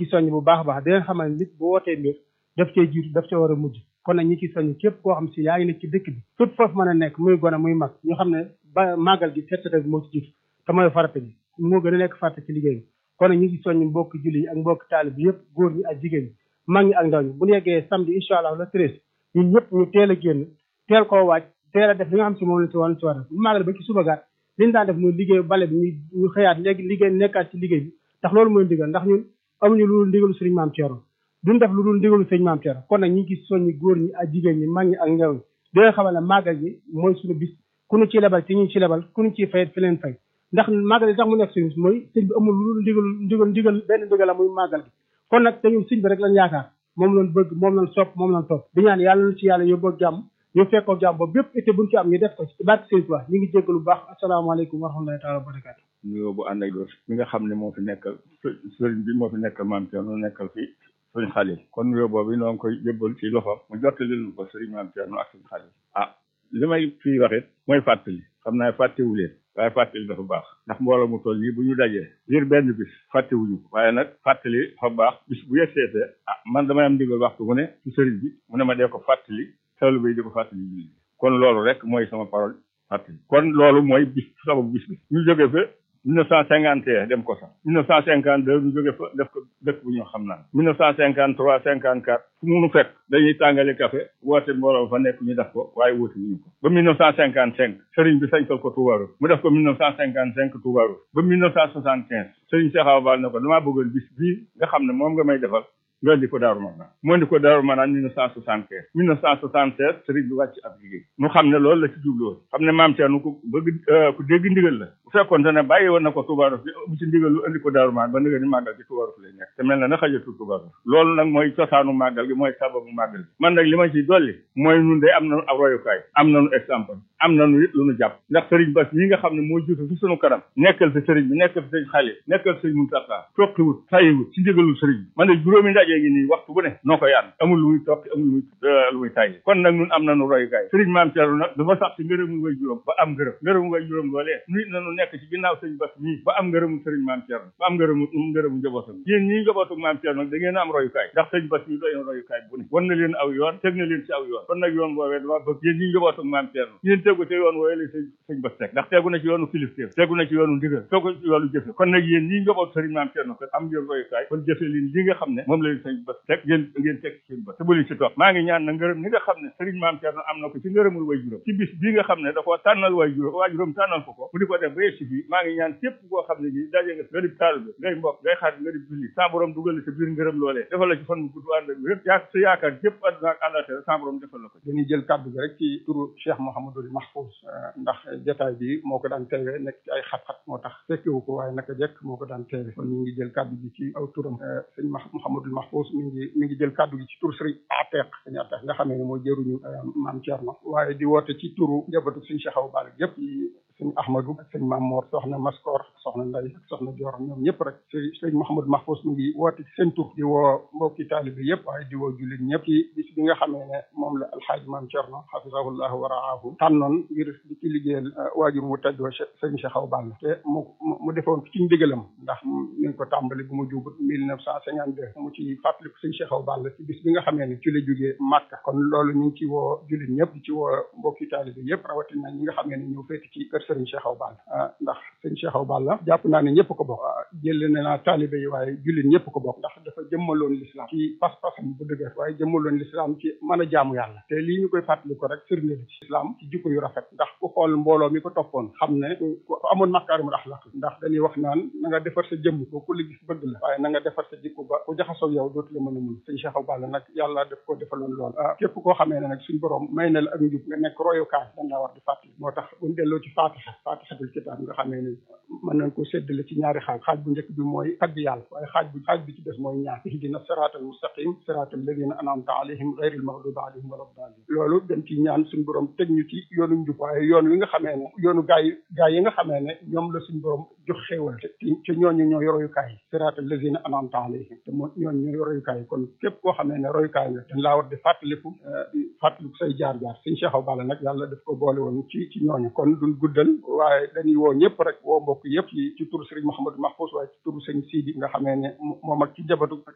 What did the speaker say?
ci soññ bu baax a baax di leen xamal nit bu wootee mbir daf cee jiitu daf ca war a mujj kon nag ñi ci soññ képp koo xam si yaa ngi nekk ci dëkk bi fépp foofu mën a nekk muy gone muy mag ñu xam ne ba màggal gi set setal bi moo ci jiitu te mooy farata bi moo gën a nekk farata ci liggéey bi kon nag ñu ngi soññ mbokk julli yi ak mbokk taalib bi yëpp góor ñi ak jigéen ñi mag ñi ak ndaw ñi bu ñu yeggee samedi incha allah le treize ñun ñëpp ñu teel a génn teel koo waaj teel a def li nga xam si moom la ci woon ci war a bu màggal ba ci suba gaat liñ daan def muy liggéey bale bi ñu ñu xëyaat léegi liggéey nekkaat ci liggéey bi ndax loolu mooy ndigal ndax ñun amuñu lu dul ndigalu sëriñ maam Thierno duñ def lu dul ndigalu sëriñ maam Thierno kon nag ñu ngi soññi góor ñi ak jigéen ñi mag ñi ak ndaw ñi di leen xamal ne màggal gi mooy suñu bis ku ñu ci lebal ci ñu ci lebal ku ñu ciy fayet fi leen fay ndax màggal gi tax mu nekk suñu bis mooy sëñ bi amul lu dul ndigal ndigal ndigal benn ndigal la muy màggal gi kon nag te ñun sëñ bi rek lañ yaakaar moom lañ bëgg moom lañ sopp moom lañ topp di ñaan yàlla na ci yàlla yóbboo jàmm ñu fekkoo jàmm ba bépp été buñ ci am ñu def ko ci barke sëñ Tuubaa ñu ngi jéggalu bu baax asalaamaaleykum wa rahmatullahi taala wa barakaatu nuyoo bu ànd ak doos mi nga xam ne moo fi nekkal sëriñ bi moo fi nekkal maam Thierno nekkal fi sëriñ Xalil kon nuyoo boobu noo ngi koy jébbal ci loxoom mu jottali lu ko sëriñ maam Thierno ak sëriñ Xalil ah li may fii waxit mooy fàttali xam naa fàttewu leen waaye fàttali dafa baax ndax mbooloo mu toll nii bu ñu dajee ngir benn bis fàttewuñu ko waaye nag fàttali dafa baax bis bu yegseetee ah man damay am ndigal waxtu mu ne ci sëriñ bi mu ne ma dee ko fàttali xelu bi di ko fàttali julli kon loolu rek mooy sama parole fàttali kon loolu mooy bis sababu bis bi ñu jóge fa mille neuf cent cinquante et un dem ko sax mille neuf cent cinquante deux ñu jóge fa def ko dëkk bu ñu xam naan mille neuf cent cinquante trois cinquante quatre fu munu fekk dañuy tàngale café woote mbooloo fa nekk ñu def ko waaye woote wuñu ko ba mille neuf cent cinquante cinq sëriñ bi sañtal ko Touba Roue mu def ko mille neuf cent cinquante cinq Touba Roue ba mille neuf cent soixante quinze sëriñ Cheikh Awa Bal ne ko damaa bëggoon bis bii nga xam ne moom nga may defal nga indi ko Daaru Manaan mu indi ko Daaru Manaan mille neuf cent soixante quinze mille neuf cent soixante seize sëriñ bi wàcc ab liggéey mu xam ne loolu la ci jubloon xam ne maam Thierno ku bëgg ku dégg ndigal la bu fekkoon te ne bàyyi woon na ko Touba Roue mu ci ndigal lu indi ko Daaru Manaan ba nga ni màggal gi Touba Roue lay nekk te mel na na xajatu Touba Roue loolu nag mooy cosaanu màggal gi mooy sababu màggal gi man nag li ma ci dolli mooy nun de am nañu ab royukaay am nañu exemple am nañu it lu nu jàpp ndax sëriñ Bass ñi nga xam ne moo jiitu fi sunu kanam nekkal fi sëriñ bi nekkal fi sëriñ Xalil nekkal fi sëriñ Mountakha toqiwut tayiwut ci ndigalul sëriñ bi man de juróomi ndaje gi nii waxtu bu ne noo ko yaan amul lu muy toqi amul lu muy lu muy tayyi kon nag nun am nañu royukaay sëriñ Maam Thierno nag dafa sax ci ngërëmu way juróom ba am ngërëm ngërëmu way juróom loolee nit nañu nekk ci ginnaaw sëriñ Bass mii ba am ngërëmu sëriñ Maam Thierno ba am ngërëmu ngërëmu njabootam yéen ñii njabootu Maam Thierno nag da ngeen a am royukaay ndax sëriñ Bass mii doy na royukaay bu ne wan na leen aw yoon teg na leen ci aw yoon kon nag yoon boobee dama bëgg yéen ñii njabootu Maam Thierno yéen tegu te yoon wooye la sëñ sëñ Bass teg ndax tegu na ci yoonu kilifteef tegu na ci yoonu ndigal tegu ci yoonu jëfe kon nag yéen ñii njabootu sëriñ Maam Thierno kon am ngeen royukaay kon jëfe leen li nga xam ne moom la leen sëñ Bass teg ngeen ngeen teg ci seen Bass te bu leen ci toog maa ngi ñaan na ngërëm ni nga xam ne sëriñ Maam Thierno am na ko ci ngërëmul way juróom ci bis bii nga xam ne da koo tànnal way juróom waa juróom tànnal ko ko mu di ko def ba yegg si fii maa ngi ñaan képp koo xam ne nii daje nga nga di taalibe ngay mbokk ngay xarit nga di julli sa borom dugal la sa biir ngërëm loolee defal la ci fan bu gudd ànd ak wér yaa sa yaakaar képp àdduna ak àllaaxira sa borom defal la ko dañuy jël kàddu gi rek ci turu Cheikh Mouhamadul Mahfouz ndax jotaay bi moo ko daan teewe nekk ci ay xat-xat moo tax fekkewu ko waaye naka jekk moo ko daan teewe kon ñu ngi jël kàddu gi ci aw turam sëñ Mouhamadul Mahfouz mi ngi mi ngi jël kàddu gi ci tur sëriñ Ateq sëñ Ateq nga xamee ne mooy jëruñu maam Thierno waaye di woote ci turu njabootu sëñ Cheikh Awa Balla yëpp sëñ Ahmadou ak sëñ Maam Mor soxna Maskor soxna Nday ak soxna Dior ñoom ñëpp rek sëñ sëñ Mouhamadou Mahfouz mi ngi woote ci seen tur di woo mbokki taalibe yëpp waaye di woo jullit ñëpp ci bis bi nga xamee ne moom la alxaaji maam Thierno xafisahullahu wa raahu tànnoon ngir di ci liggéeyal waajur mu tedd wa sëñ Cheikh Awa Balla te mu mu defoon ci ndigalam ndax ñu ngi ko tàmbali bu mu jubut mille neuf cent cinquante deux mu ci fàttaliku sëñ Cheikh Awa Balla ci bis bi nga xamee ne ci la jógee Màkka kon loolu ñu ngi ci woo jullit ñëpp di ci woo mbokki taalibe yëpp rawatina ñi nga xamee ne ñoo féeti ci kër sëriñ Cheikh Awa Balla ndax sëñ Cheikh Awa Balla jàpp naa ne ñëpp ko bokk jël na naa taalibe yi waaye jullit ñëpp ko bokk ndax dafa jëmmaloon l'islam ci pas-pasam bu dëgër waaye jëmmaloon l'islam ci mën a jaamu yàlla te lii ñu koy fàttali ko rek firnde la ci islam ci jikko yu rafet ndax ku xool mbooloo mi ko toppoon xam ne ku amoon makaarimul axlaq ndax dañuy wax naan na nga defar sa jëmm ko ku la gis bëgg la waaye na nga defar sa jikko ba ku jaxasoo yow dootu la mën a mun sëñ Cheikh Awa Balla nag yàlla def ko defaloon lool képp koo xamee ne nag suñ borom may na la ak njub nga nekk royukaay dañ laa war di fàttali moo tax buñ delloo ci fatiha fatihatul kitaab nga xamee ne mën nañ ko séddale ci ñaari xaaj xaaj bu njëkk bi mooy tagg yàlla waaye xaaj bu xaaj bi ci des mooy ñaan ihdina siraatal mustaqim siraatal ladina an'amta alayhim ghayril maghdubi alayhim wala daalin loolu dañ ci ñaan suñ borom teg ñu ci yoonu njub waaye yoon wi nga xamee ne yoonu gaay gaay yi nga xamee ne ñoom la suñ borom jox xéewal te te ñooñu ñoo royukaay yi siraatal ladina an'amta alayhim te moo ñooñu ñoo royukaay yi kon képp koo xamee ne royukaay nga dañ laa war di fàttaliku di fàttaliku say jaar-jaar suñ Cheikh Awa Balla nag yàlla daf ko boole woon ci ci ñooñu kon duñ guddal waaye dañuy woo ñëpp rek woo mbokk yëpp ci ci turu Serigne Mouhamadou Mahfouz waaye ci turu Serigne Sidi nga xamee ne moom ak ci jabatu